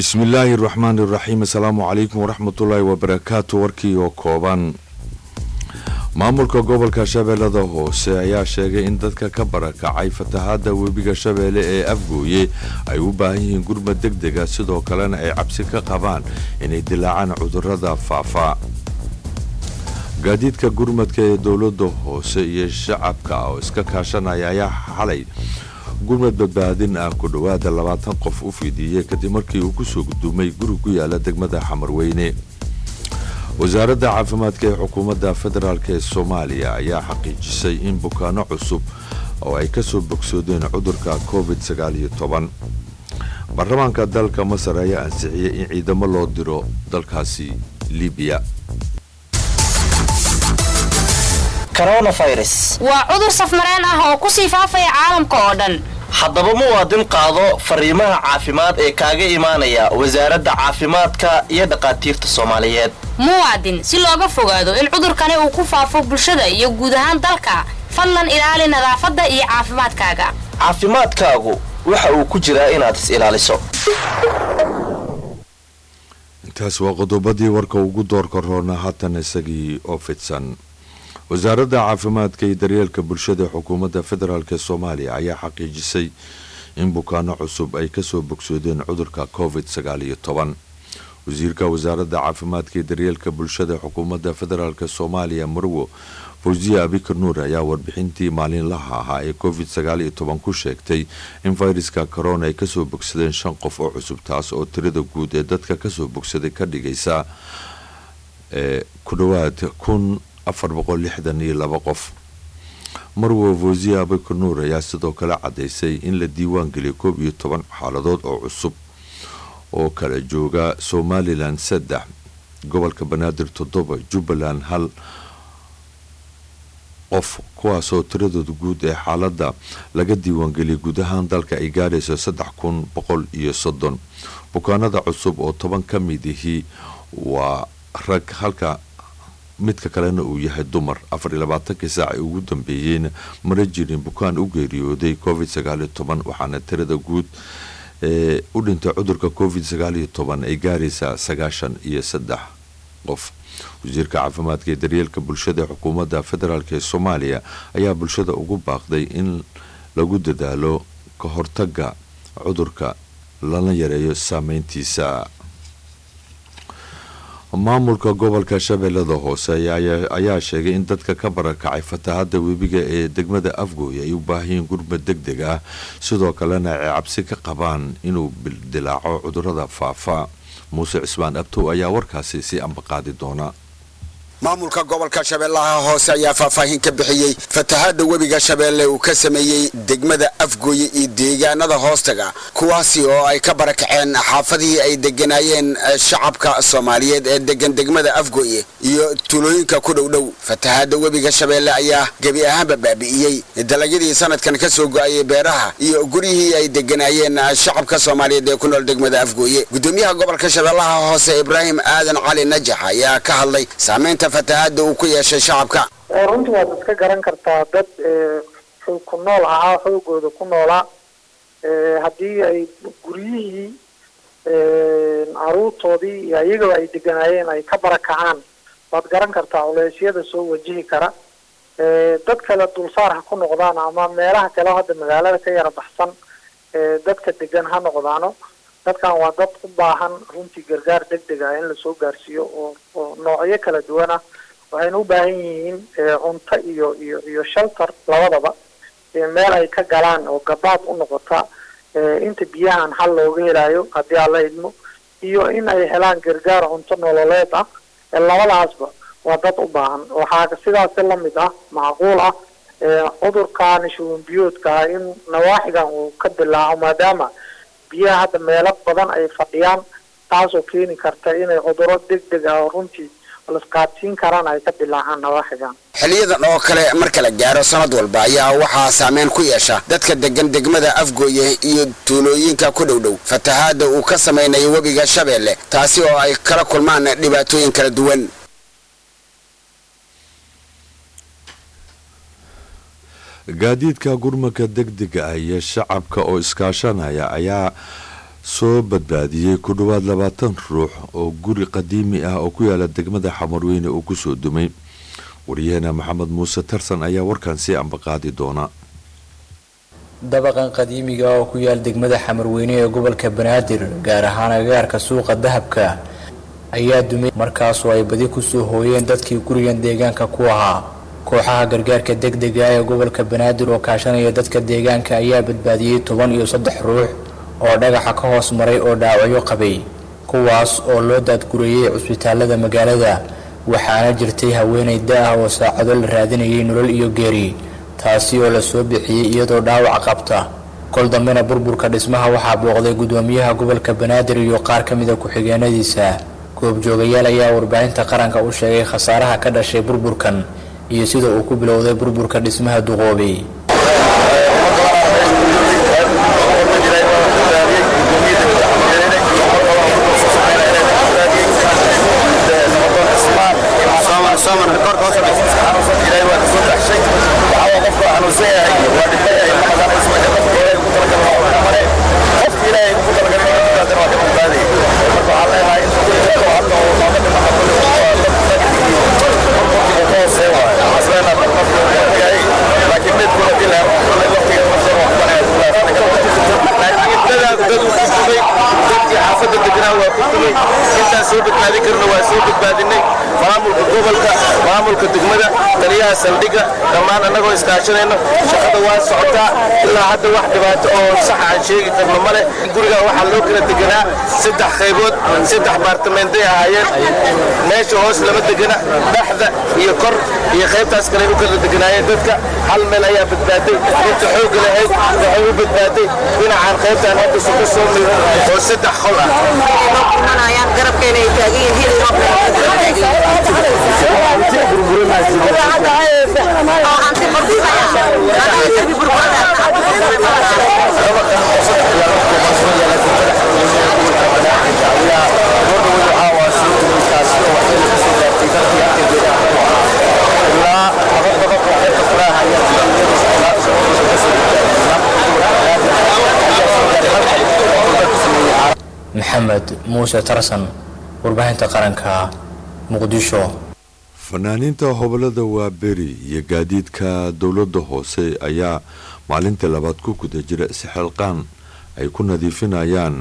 bismillaahi raxmaani raxiim assalaamu calaykum waraxmatullaahi wabarakaatu warkii oo kooban maamulka gobolka shabeellada hoose ayaa sheegay in dadka ka barakacay fatahaada webiga shabeelle ee afgooye ay u baahan yihiin gurmad deg dega sidoo kalena ay cabsi ka qabaan inay dilaacaan cudurada faafa gaadiidka gurmadka ee dowlada hoose iyo shacabka oo iska kaashanaya ayaa xalay gurmad badbaadin ah ku dhowaada labaatan qof u fidiiyey kadib markii uu kusoo gudoomay guri ku yaala degmada xamarweyne wasaaradda caafimaadka ee xukuumadda federaalk ee soomaaliya ayaa xaqiijisay in bukaano cusub oo ay kasoo bogsoodeen cudurka covid baarlamaanka dalka masar ayaa ansixiyey in ciidamo loo diro dalkaasi libiya waa cudur safmareen ah oo kusii faafaya caalamka oo dhan haddaba muwaadin qaado fariimaha caafimaad ee kaaga imaanaya wasaaradda caafimaadka iyo dhakhaatiirta soomaaliyeed muwaadin si looga fogaado in cudurkani uu ku faafo bulshada iyo guud ahaan dalka fadlan ilaali nadaafadda iyo caafimaadkaaga caafimaadkaagu waxa uu ku jiraa inaad is ilaaliso intaas waa qodobadii warka ugu doorka roona haatan isagii oo fidsan wasaaradda caafimaadka iyo daryeelka bulshada ee xukuumadda federaalk ee soomaaliya ayaa xaqiijisay in bukaano cusub ay kasoo bogsoodeen cudurka covid wasiirka wasaaradda caafimaadka iyo daryeelka bulshada ee xukuumadda federaalk soomaaliya marwo fawsiya abikar nuur ayaa warbixintii maalinlaha ahaa ee covid ku sheegtay in fayraska corona ay kasoo bogsadeen shan qof oo cusub taas oo tirada guud ee dadka kasoo bogsaday ka dhigaysa ku dhawaad kun afar boqol lixdan iyo laba qof marwo fawsiya abikar nuur ayaa sidoo kale cadaysay in la diiwaan geliyay koob iyo toban xaaladood oo cusub oo kala jooga somalilan saddex gobolka banaadir toddoba jubbaland hal qof kuwaasoo tiradooda guud ee xaaladda laga diiwaangeliyay guud ahaan dalka ay gaarayso saddex kun boqol iyo soddon bukaanada cusub oo toban ka mid ihii waa rag halka midka kalena uu yahay dumar afar iyo labaatankii saac ay ugu dambeeyeyna mara jirin bukaan u geeriyooday covid sagaaliyo toban waxaana tirada guud ee u dhintay cudurka covid sagaaliyo toban ay gaaraysaa sagaashan iyo saddex qof wasiirka caafimaadka ee daryeelka bulshada ee xukuumadda federaalk ee soomaaliya ayaa bulshada ugu baaqday in lagu dadaalo ka hortaga cudurka lana yareeyo saameyntiisa maamulka gobolka shabeellada hoose ayaa sheegay in dadka ka barakacay fatahada webiga ee degmada afgooy ay u baahayiin gurmad deg deg ah sidoo kalena ay cabsi ka qabaan inuu dilaaco cudurada faafa muuse cismaan abtow ayaa warkaasi si ambaqaadi doona maamulka gobolka shabeellaha hoose ayaa faahfaahin ka bixiyey fatahaada webiga shabeelle uu ka sameeyey degmada afgooye iyo deegaanada hoostaga kuwaasi oo ay ka barakaceen xaafadihii ay deganaayeen shacabka soomaaliyeed ee degan degmada afgooye iyo tulooyinka ku dhowdhow fatahaada webiga shabeelle ayaa gebi ahaanba baabi'iyey dalagyadii sanadkan ka soo go-ayay beeraha iyo guryihii ay deganaayeen shacabka soomaaliyeed ee ku nool degmada afgooye gudoomiyaha gobolka shabeellaha hoose ibraahim aadan cali najax ayaa ka hadlay saamaynta fatahaada uu ku yeeshay shacabka runtii waad iska garan kartaa dad xoog ku nool ahaa xoogooda ku noolaa haddii ay guryihii caruurtoodii iyo iyagaba ay deganaayeen ay ka barakacaan waad garan kartaa culeysyada soo wajihi kara dad kale dulsaar ha ku noqdaan ama meelaha kale hadda magaalada ka yara baxsan dadka degan ha noqdaano dadkan waa dad u baahan runtii gargaar deg deg ah in lasoo gaarsiiyo oo oo noocyo kala duwan ah waxayna u baahan yihiin cunto iyo iyo iyo shelter labadaba meel ay ka galaan oo gabaad u noqota inta biyahan xal looga helayo haddii aan la idmo iyo in ay helaan gargaar cunto nololeed ah labadaasba waa dad u baahan waxaa sidaasi lamid ah macquul ah cudurkan shuban biyoodka ah in nawaaxigan uu ka dilaaco maadaama biyaha hadda meelo badan ay fadhiyaan taasoo keeni karta inay cuduro deg deg ah oo runtii lasqaadsiin karaan ay ka dilaacaan nawaaxigan xiliyadan oo kale marka la gaaro sanad walba ayaa waxaa saameyn ku yeesha dadka degan degmada afgooye iyo tuulooyinka ku dhowdhow fatahaada uu ka samaynayo webiga shabeelle taasi oo ay kala kulmaan dhibaatooyin kala duwan gaadiidka gurmadka degdega ah iyo shacabka oo iskaashanaya ayaa soo badbaadiyey ku dhowaad labaatan ruux oo guri qadiimi ah oo ku yaala degmada xamarweyne uu kusoo dumay waryaheena maxamed muuse tarsan ayaa warkan sii ambaqaadi doona dabaqan qadiimiga oo ku yaal degmada xamarweyne ee gobolka banaadir gaar ahaan agagaarka suuqa dahabka ayaa dumay markaasoo ay badi kusoo hooyeen dadkii gurigan deegaanka ku ahaa kooxaha gargaarka degdega ee gobolka banaadir oo kaashanaya dadka deegaanka ayaa badbaadiyey toban iyo saddex ruux oo dhagaxa ka hoos maray oo dhaawacyo qabay kuwaas oo loo daadgurayey cusbitaalada magaalada waxaana jirtay haweenay da-ah oo saacado la raadinayay nolol iyo geeri taasi oo lasoo bixiyey iyadoo dhaawac qabta kol dambena burburka dhismaha waxaa booqday gudoomiyaha gobolka banaadir iyo qaar ka mida ku-xigeenadiisa goobjoogayaal ayaa warbaahinta qaranka u sheegay khasaaraha ka dhashay burburkan iyo sida uu ku bilowday burburka dhismaha duqoobay maamulka degmada taliyaha saldhigga dhammaan annagoo iskaashanayno shaqada waa socotaa ilaa hadda wax dhibaato oo sax aan sheegi karno male guriga waxaa loo kala deganaa saddex qaybood saddex baartamenday ahaayeen meesha hoos lama degana dhexda iyo kor iyo qaybtaas kale u kala deganaayeen dadka hal meel ayaa badbaaday inta xoogga lahayd waxay u badbaaday dhinacaan qaybtaan hadda suka soo mido oo saddex qol ah maxamed muuse tarsan warbaahinta qaranka muqdisho fanaaniinta hobolada waaberi iyo gaadiidka dowladda hoose ayaa maalintii labaad ku guda jira isxilqaan ay ku nadiifinayaan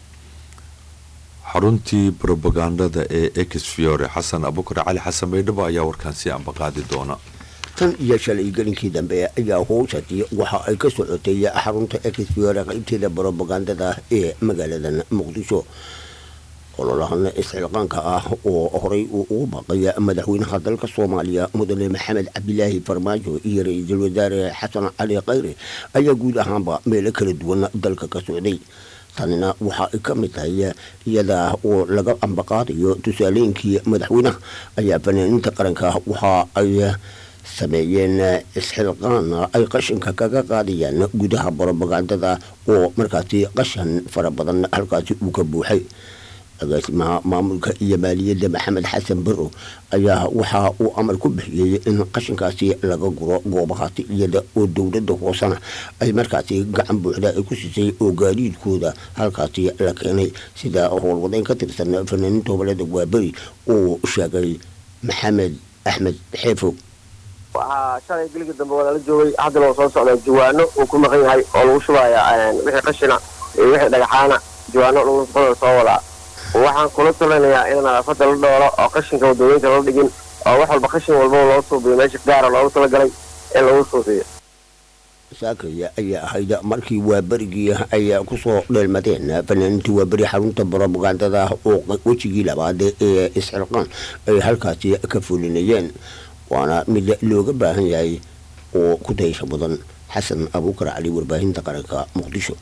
xaruntii brobagandada ee exfiore xasan abukar cali xasan baydhabo ayaa warkaan sii ambaqaadi doona tan iyo shalay gelinkii dambe ayaa howshati waxa ay ka socotay xarunta exfiore qaybteeda brobagandada ee magaalada muqdisho ololahan isxilqaanka ah oo horey uu ugu baaqay madaxweynaha dalka soomaaliya mudane maxamed cabdilaahi farmaajo iyo ra-iisul wasaare xasan cali khayre ayaa guud ahaanba meelo kala duwan dalka ka socday tanina waxa ay ka mid tahay iyada oo laga ambaqaadayo tusaalooyinkii madaxweynaha ayaa fanaaniinta qaranka waxa ay sameeyeen isxilqaan ay qashinka kaga qaadayaan gudaha brobagandada oo markaasi qashan fara badan halkaasi uu ka buuxay agaasimaha maamulka iyo maaliyadda maxamed xasan baro ayaa waxa uu amar ku bixiyey in qashinkaasi laga guro goobahaasi iyada oo dowladda hoosena ay markaasi gacan buuxda ay ku siisay oo gaadiidkooda halkaasi la keenay sida howlwadeyn ka tirsan fanaaniinta gobolada waaberi uu sheegay maxamed axmed xeefow waxaa shalay geligii dambe waa lala joogay haddana oo soo socda jawaano uu ku maqan yahay oo lagu shubaya wixii qashina iyo wixii dhagaxaana jawaano lagu qodol soo wadaa waxaan kula talinayaa in nadaafada la dhooro oo qashinka wadooyinka la dhigin oo wax walba qashin walbaba loo suubiyo meesha gaara loogu talagalay in lagu suubiyo saakaya ayaa ahayd markii waaberigii ay kusoo dheelmadeen fanaaniintii waaberi xarunta brobagandada oo wejigii labaad ee isxilqaan ay halkaasi ka fulinayeen waana mid looga baahan yahay oo ku daysha mudan xasan abuukar cali warbaahinta qaranka muqdisho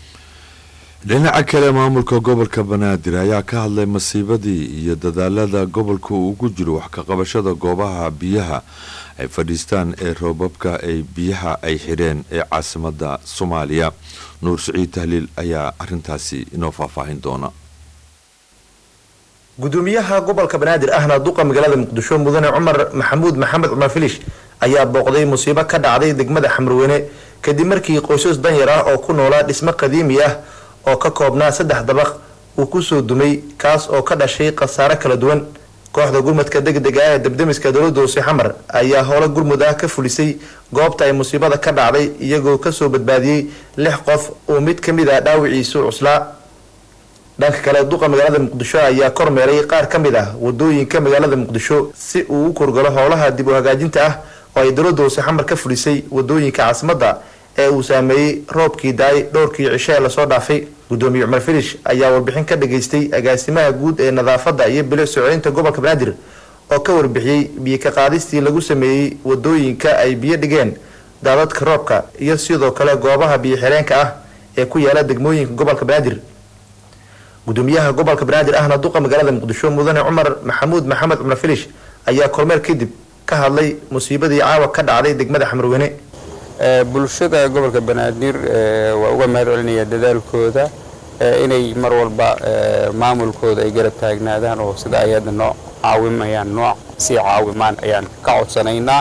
dhinaca kale maamulka gobolka banaadir ayaa ka hadlay masiibadii iyo dadaalada gobolka uu ugu jiro wax ka qabashada goobaha biyaha ay fadhiistaan ee roobabka ay biyaha ay xidheen ee caasimada soomaaliya nuur siciid tahliil ayaa arintaasi inoo faahfaahin doona gudoomiyaha gobolka banaadir ahna duqa magaalada muqdisho mudane cumar maxamuud maxamed cumar filish ayaa booqday musiibo ka dhacday degmada xamrweyne kadib markii qoysas danyar ah oo ku noolaa dhismo qadiimi ah oo ka koobnaa saddex dabaq uu kusoo dumay kaas oo ka dhashay khasaare kala duwan kooxda gurmadka degdega ah ee debdemiska dowladda hoose xamar ayaa howlo gurmud ah ka fulisay goobta ay musiibada ka dhacday iyagoo kasoo badbaadiyey lix qof uu mid ka mid ah dhaawiciisu cuslaa dhanka kale duqa magaalada muqdisho ayaa kormeeray qaar ka mid ah wadooyinka magaalada muqdisho si uu u korgalo howlaha dib u hagaajinta ah oo ay dowladda hoose xamar ka fulisay wadooyinka caasimadda ee uu saameeyey roobkii daay dhowrkii cisho ee lasoo dhaafay gudoomiye cumar filish ayaa warbixin ka dhageystay agaasimaha guud ee nadaafadda iyo bilic socodinta gobolka banaadir oo ka warbixiyey biyo ka qaadistii lagu sameeyey wadooyinka ay biyo dhigeen daadadka roobka iyo sidoo kale goobaha biyo xireenka ah ee ku yaala degmooyinka gobolka banaadir gudoomiyaha gobolka banaadir ahna duqa magaalada muqdisho mudane cumar maxamuud maxamed cumar filish ayaa kormeer kadib ka hadlay musiibadii caawa ka dhacday degmada xamarweyne bulshada gobolka banaadir waa uga mahad celinaya dadaalkooda inay mar walba maamulkooda ay garab taagnaadaan oo sida ay hadda noo caawimayaan noo sii caawimaan ayaan ka codsanaynaa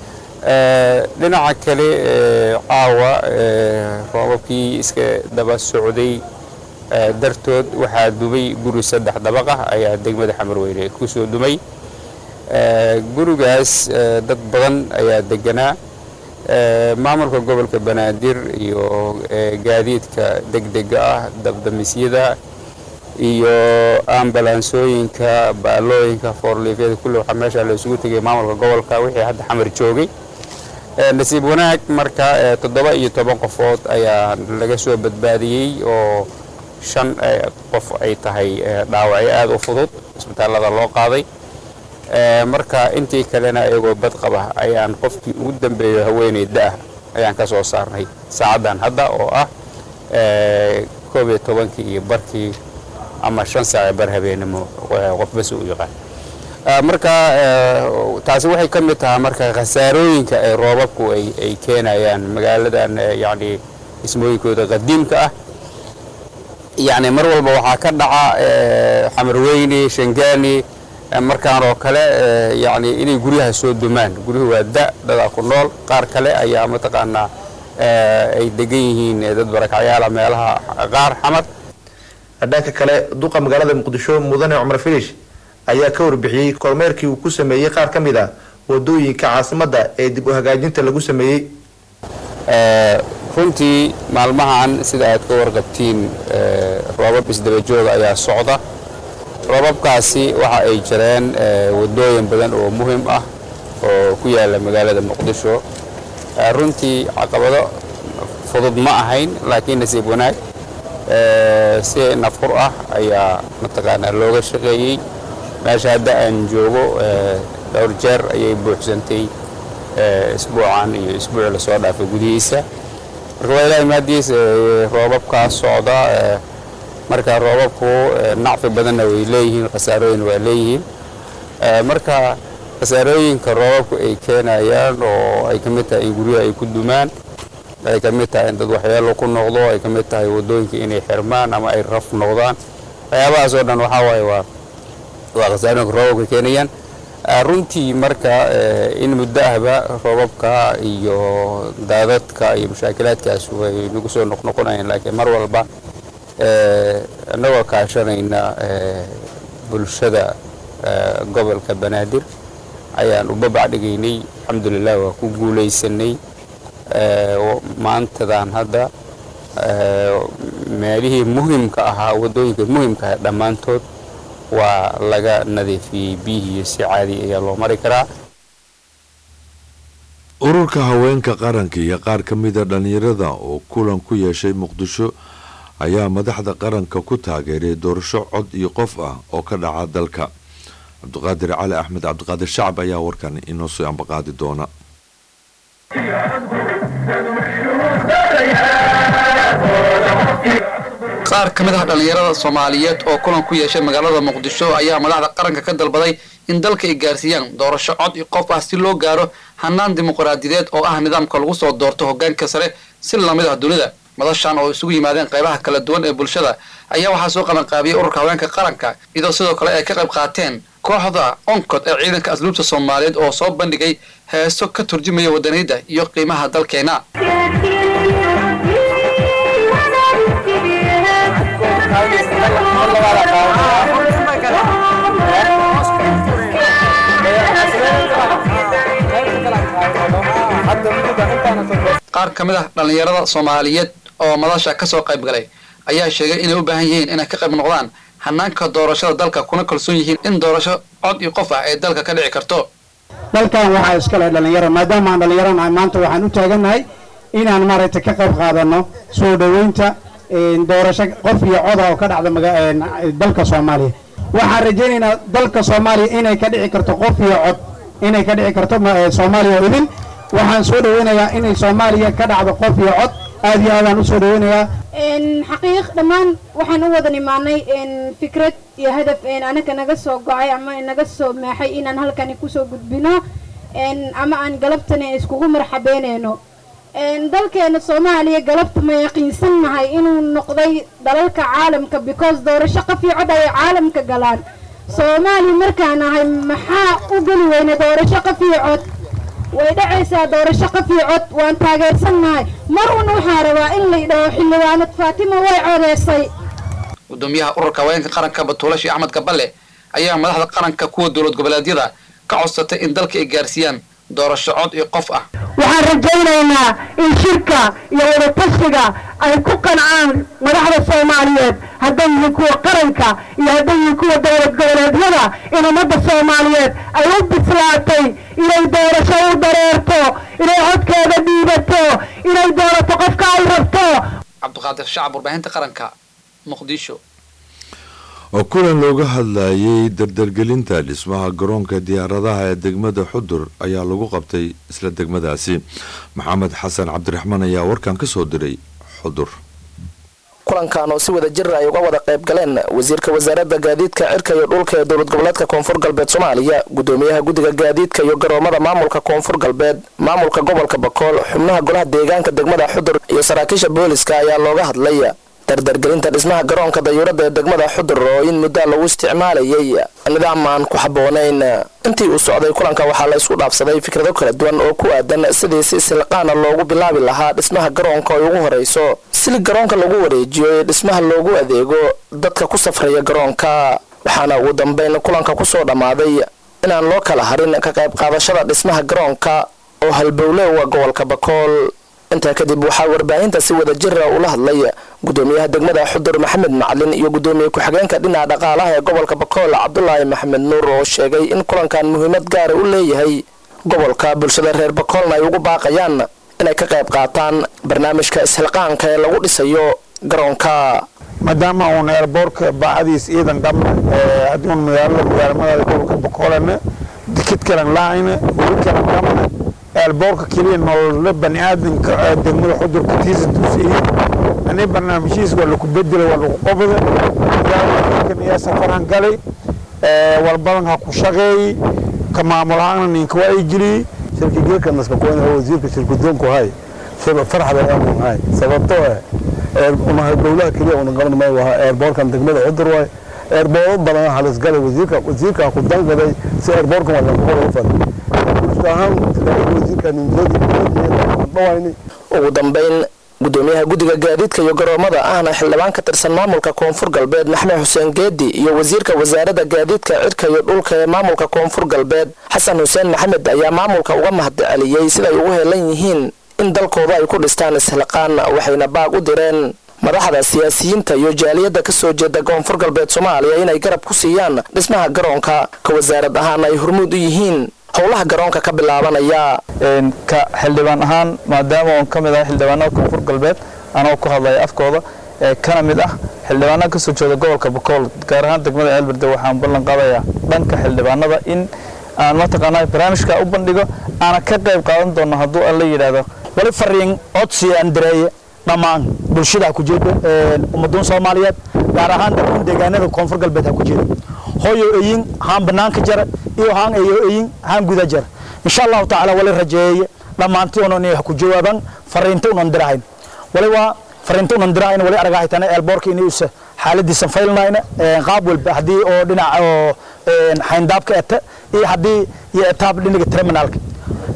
dhinaca kale caawa roobabkii iska daba socday dartood waxaa dumay guri saddex dabaq ah ayaa degmada xamarweyne kusoo dumay gurigaas dad badan ayaa deganaa maamulka gobolka banaadir iyo gaadiidka degdega ah dabdamisyada iyo ambalansooyinka baalooyinka foorliifyada kulle waxaa meesha la isugu tegay maamulka gobolka wixii hadda xamar joogay nasiib wanaag marka toddoba iyo toban qofood ayaa laga soo badbaadiyey oo shan qof ay tahay dhaawacyo aada u fudud isbitaallada loo qaaday marka intii kalena iyagoo bad qaba ayaan qofkii ugu dambeeyo haweeney da-ah ayaan ka soo saarnay saacaddan hadda oo ah koob iyo tobankii iyo barkii ama shan saace bar habeenimo qof bas u yaqaan marka taasi waxay ka mid tahay marka khasaarooyinka ay roobabku ay keenayaan magaaladan yacni dhismooyinkooda qadiimka ah yacni mar walba waxaa ka dhaca xamarweyne shangaani markaan oo kale yacni inay guryaha soo dumaan guryuhu waa da dadaa ku nool qaar kale ayaa mataqaanaa ay degan yihiin dad barakacyaala meelaha qaar xamar dhanka kale duqa magaalada muqdisho mudane cumar filish ayaa ka warbixiyey kormeerkii uu ku sameeyey qaar ka mid a wadooyinka caasimadda ee dib u hagaajinta lagu sameeyey runtii maalmahan sida aad ka warqabtiin roobab isdabajooga ayaa socda roobabkaasi waxa ay jireen wadooyin badan oo muhim ah oo ku yaala magaalada muqdisho runtii caqabado fudud ma ahayn laakiin nasiib wanaag si nafqur ah ayaa mataqaanaa looga shaqeeyey meesha hadda aan joogo dhowr jeer ayay buuxsantay isbuucan iyo isbuuci lasoo dhaafay gudihiisa marka waa ilaahay maadiis roobabkaas socda marka roobabku nacfi badanna way leeyihiin khasaarooyin waa leeyihiin marka khasaarooyinka roobabku ay keenayaan oo ay ka mid tahay in guryaha ay ku dumaan ay ka mid tahay in dad waxyeelo ku noqdo ay ka mid tahay wadooyinka inay xirmaan ama ay raf noqdaan waxyaabahaas oo dhan waxaa waaye waa waa khasaarooyinka roobabka keenayaan runtii marka in muddo ahba roobabka iyo daadadka iyo mashaakilaadkaas way nagu soo noqnoqonayaan laakiin mar walba annagoo kaashanayna bulshada gobolka banaadir ayaan u babac dhigaynay alxamdulilah waa ku guulaysanay maantadan hadda meelihii muhimka ahaa wadooyinka muhimka ahaa dhammaantood waa laga nadiifiyey biyihii si caadi ayaa loo mari karaa ururka haweenka qaranka iyo qaar ka mida dhallinyarada oo kulan ku yeeshay muqdisho ayaa madaxda qaranka ku taageeray doorasho cod iyo qof ah oo ka dhaca dalka cabdiqaadir cali axmed cabdiqaadir shacab ayaa warkan inoo soo ambaqaadi doona qaar ka mid ah dhallinyarada soomaaliyeed oo kulan ku yeeshay magaalada muqdisho ayaa madaxda qaranka ka dalbaday in dalka ay gaarsiiyaan doorasho cod iyo qof ah si loo gaaro hanaan dimuqraadiyadeed oo ah nidaamka lagu soo doorto hogaanka sare si lamid ah dunida madashan oo isugu yimaadeen qaybaha kala duwan ee bulshada ayaa waxaa soo qabanqaabiyey ururka haweenka qaranka iyadoo sidoo kale ay ka qayb qaateen kooxda oncod ee ciidanka asluubta soomaaliyeed oo soo bandhigay heeso ka turjumaya wadaniyadda iyo qiimaha dalkeena qaar ka mid ah dhallinyarada soomaaliyeed oo madasha ka soo qayb galay ayaa sheegay inay u baahan yihiin inay ka qayb noqdaan hanaanka doorashada dalka kuna kalsoon yihiin in doorasho cod iyo qof ah ay dalka ka dhici karto dalkan waxaa iskale dhallinyaro maadaama aan dhallinyaro nahay maanta waxaan u taagannahay inaan maaragtay ka qayb qaadano soo dhoweynta doorasho qof iyo coda oo ka dhacda dalka soomaaliya waxaan rajaynaynaa dalka soomaaliya inay ka dhici karto qof iyo cod inay ka dhici karto soomaaliya idin waxaan soo dhoweynayaa inay soomaaliya ka dhacdo qof iyo cod aad iyo aadaan u soo dhoweynayaa xaqiiq dhammaan waxaan u wada nimaanay fikrad iyo hadaf anaga naga soo go-ay ama naga soo maaxay inaan halkani kusoo gudbino ama aan galabtani iskugu marxabeyneyno dalkeena soomaaliya galabta ma yaqiinsan nahay inuu noqday dalalka caalamka because doorasho qof iyo cod ay caalamka galaan soomaaliya markaan ahay maxaa u geli weyna doorasho qof iyo cod way dhacaysaa doorasho qof iyo cod waan taageersannahay mar un waxaa rabaa in la idhaho xildhibaanad faatima way codeysay gudoomiyaha ururka haweenka qaranka batuulashi axmed gaballe ayaa madaxda qaranka kuwa dowlad goboleedyada ka codsatay in dalka ay gaarsiiyaan doorasho cod iyo qof ah waxaan rajaynaynaa in shirka iyo wadatashiga ay ku qancaan madaxda soomaaliyeed hadday yihiin kuwa qaranka iyo hadday yihiin kuwa dowlad goboleedyada in ummadda soomaaliyeed ay u bislaatay inay doorasho u dareerto inay codkeeda dhiibato inay doorato qofka ay rabto cabdiqaadir shacab warbaahinta qaranka muqdisho oo kulan looga hadlayay dardargelinta dhismaha garoonka diyaaradaha ee degmada xudur ayaa lagu qabtay isla degmadaasi maxamed xasan cabdiraxmaan ayaa warkan ka soo diray xudur kulankan oo si wada jir ay uga wada qayb galeen wasiirka wasaaradda gaadiidka cirka iyo dhulka ee dowlad goboleedka koonfur galbeed soomaaliya gudoomiyaha guddiga gaadiidka iyo garoomada maamulka koonfur galbeed maamulka gobolka bakool xubnaha golaha deegaanka degmada xudur iyo saraakiisha booliska ayaa looga hadlay dardargelinta dhismaha garoonka dayuuradda ee degmada xudur oo in muddaa lagu isticmaalayay nidaam aan ku habboonayn intii uu socday kulanka waxaa la isku dhaafsaday fikrado kala duwan oo ku aadan sidii si isilqaana loogu bilaabi lahaa dhismaha garoonka ay ugu horeyso sili garoonka lagu wareejiyo ee dhismaha loogu adeego dadka ku safraya garoonka waxaana ugu dambeyn kulanka kusoo dhammaaday inaan loo kala harin ka qayb qaadashada dhismaha garoonka oo halbowle waa gobolka bakool intaa kadib waxaa warbaahinta si wada jira ula hadlay gudoomiyaha degmada xudur maxamed macalin iyo gudoomiye ku-xigeenka dhinaca dhaqaalaha ee gobolka bakool cabdulaahi maxamed nuur oo sheegay in kulankan muhiimad gaara u leeyahay gobolka bulshada reer bakoolna ay ugu baaqayaan inay ka qayb qaataan barnaamijka isxilqaanka ee lagu dhisayo garoonka maadaama uun eerboorka baacadiis ciidan qabna haddii uun magaalada magaalamadaada gobolka bakoolana dikid kalan laayna weli kalan qabna eelboorka keliya nolole bani aadanka degmada xudurka tiisa duusiye ani barnaamijhiis waa laku bedela waa lagu qobda magaalada yaa safaraan galay walbadan ha ku shaqeeyey ka maamul ahaana ninka waa ay geliyey shirka geelka naskakoyn oo wasiirka shirkudoonku hay farxda aanu hay sababtoo ah unahay dowlaha keliya una qaban maayo waa eerboorkan degmada cudur waay eerbooro badan halis galay wasiirka wasiirka ku dangaday si eerboorkan waa lagu hor fad bulsho ahaan wasiirka ninjadi ugu dambeyn gudoomiyaha guddiga gaadiidka iyo garoomada ahna xildhibaan ka tirsan maamulka koonfur galbeed maxmed xuseen geedi iyo wasiirka wasaaradda gaadiidka cirka iyo dhulka ee maamulka koonfur galbeed xasan xuseen maxamed ayaa maamulka uga mahadceliyey siday ugu helan yihiin in dalkooda ay ku dhistaan isxilqaan waxayna baag u direen madaxda siyaasiyiinta iyo jaaliyadda ka soo jeeda koonfur galbeed soomaaliya inay garab ku siiyaan dhismaha garoonka ka wasaarad ahaan ay hormuud u yihiin howlaha garoonka ka bilaabanaya ka xildhibaan ahaan maadaama oon ka mid ahay xildhibaanada koonfur galbeed anoo ku hadlaya afkooda ee kana mid ah xildhibaanada kasoo jeeda gobolka bakool gaar ahaan degmada ceelberde waxaan ballan qaadayaa dhanka xildhibaanada in aan mataqaanaa barnaamijka u bandhigo aana ka qayb qaadan doono hadduu alla yidhaahdo wali fariin codsi aan direeye dhammaan bulshada ha ku jeedo ummaduun soomaaliyeed gaar ahaan dadkan deegaanada koonfur galbeed ha ku jeedo hooyo eyin haan banaanka jara iyo haan eyo eyin haan guda jara insha allahu tacaala wali rajeeye dhammaantii unan inay ku jawaaban fariinta unan dirahayn wali waa fariinta unan dirahayn wali aragahaytana eelboorka inay usa xaaladiisan faylnayna qaab walba haddii oo dhinaca oo xayndaabka eta iyo haddii iyo etaab dhinaga terminaalka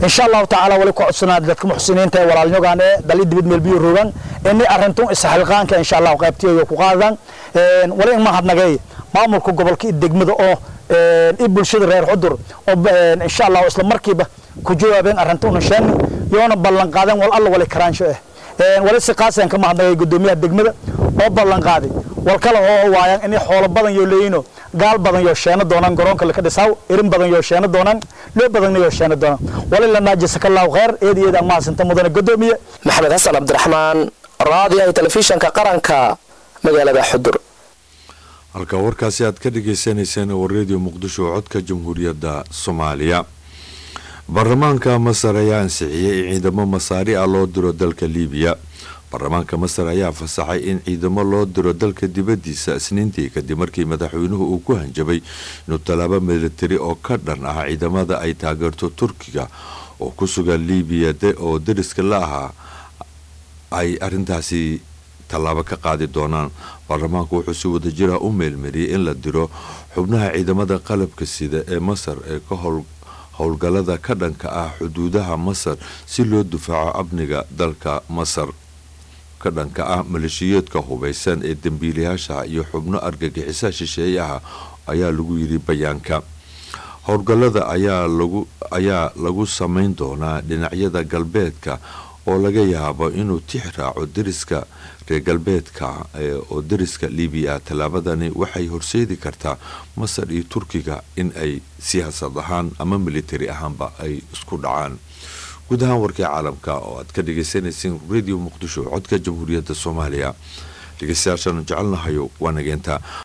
insha allahu tacaala wali ku codsanaa dadka muxsiniinta ee walaalnyogaan ee dali dibid meel biyo rogan ini arintun isxilqaanka insha allahu qaybtiyo ku qaadaan wali in mahadnagay maamulka gobolka iyo degmada oo i bulshada reer xudur oo insha allahu isla markiiba ku jawaabeen arintuna sheeni yoona ballan qaadeen wal alla wali karaansho ah wali si qaasaan ka mahadnagay gudoomiyaha degmada oo ballan qaaday wal kale oo waayaan inay xoolo badan yoo leeyino gaal badan yoo sheeno doonaan garoonka laka dhisaaw irin badan yoo sheeno doonaan loo badanna yoo sheeno doonaan wali lanaa jasakallahu khayr eed iyo eed aan mahadsanta mudane gudoomiye maxamed xasan cabdiraxmaan raadiyaha telefishanka qaranka magaalada xudur halka warkaasi aad ka dhagaysanayseen waa redio muqdisho oo codka jamhuuriyadda soomaaliya baarlamaanka masar ayaa ansixiyey in ciidamo masaari ah loo diro dalka liibiya baarlamaanka masar ayaa fasaxay in ciidamo loo diro dalka dibadiisa isniintii kadib markii madaxweynuhu uu ku hanjabay inuu tallaabo militari oo ka dhan ah ciidamada ay taageerto turkiga oo ku sugan liibiya oo dariska la ahaa ay arintaasi tallaabo ka qaadi doonaan baarlamaanku wuxuu si wadajira u meelmariyey in la diro xubnaha ciidamada qalabka sida ee masar ee ka howl howlgallada ka dhanka ah xuduudaha masar si loo difaaco amniga dalka masar ka dhanka ah maleeshiyeedka hubaysan ee dembiilayaasha iyo xubno argagixisa shisheeyaha ayaa lagu yidhi bayaanka howlgallada ayaa lagu ayaa lagu samayn doonaa dhinacyada galbeedka oo laga yaabo inuu tix raaco dariska reer galbeedka oo dariska libiya tallaabadani waxay horseedi kartaa masar iyo turkiga in ay siyaasad ahaan ama militari ahaanba ay isku dhacaan guud ahaan warkii caalamka oo aad ka dhagaysanayseen radio muqdisho codka jamhuuriyadda soomaaliya dhegeystayaashaanu jecelnahayo waa nageenta